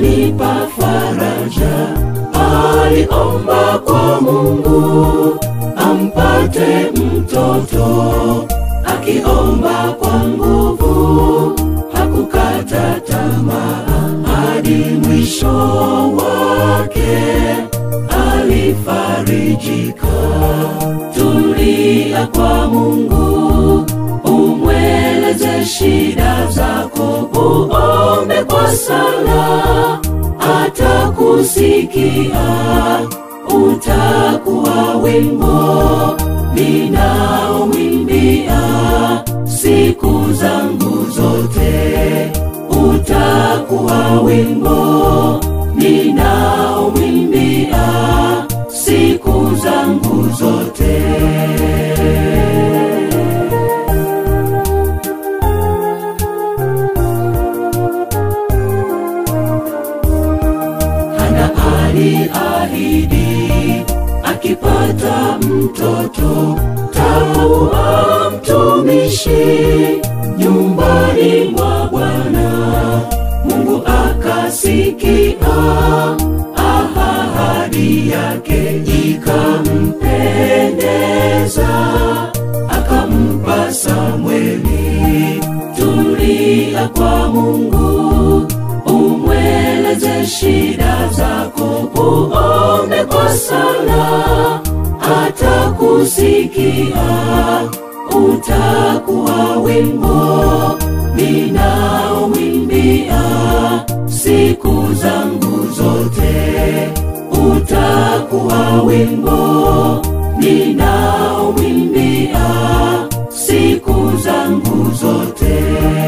akanipa faraja. Aliomba kwa Mungu ampate mtoto, akiomba kwa nguvu, hakukata tamaa hadi mwisho wake alifarijika. Tulia kwa Mungu, umweleze shida zako, uombe kwa sala, atakusikia. Utakuwa wimbo ninaomwimbia siku zangu zote, utakuwa wimbo ninaomwimbia siku zangu zote. Hana aliahidi akipata mtoto takuwa mtumishi nyumbani mwa Bwana. Mungu akasikia ahadi yake ikampendeza, akampa Samweli. Tulia kwa Mungu, umweleze shida zako, uombe kwa sala, atakusikia. Utakuwa wimbo ninaomwimbia siku zangu zote, utakuwa wimbo ninaomwimbia siku zangu zote.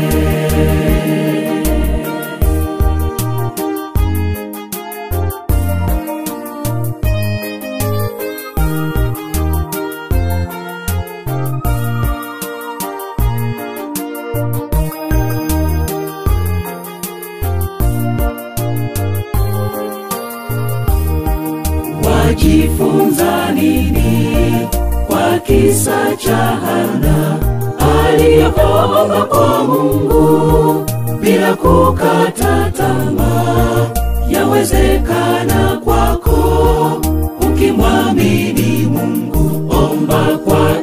Wajifunza nini kwa kisa cha Hana aliyeomba kwa Mungu bila kukata tamaa? Yawezekana kwako ukimwamini Mungu, omba kwa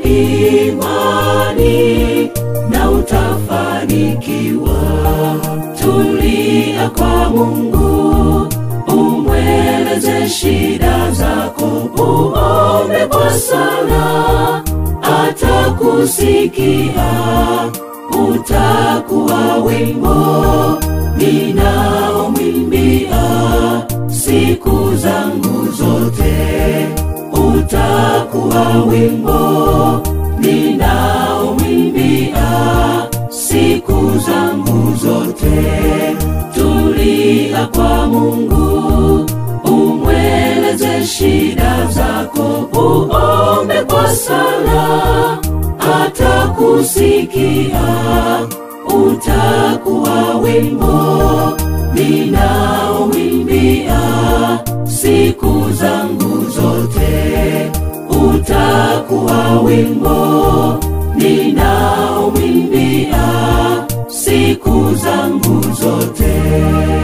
imani na utafanikiwa. Tulia kwa Mungu, umweleze shida zako, uombe kwa sala, atakusikia. Utakuwa wimbo ninaomwimbia siku zangu zote, utakuwa wimbo ninaomwimbia siku zangu zote. Tulia kwa Mungu, umweleze shida zako, uombe kwa sala, atakusikia. Utakuwa wimbo ninaomwimbia siku zangu zote, utakuwa wimbo ninaomwimbia siku zangu zote.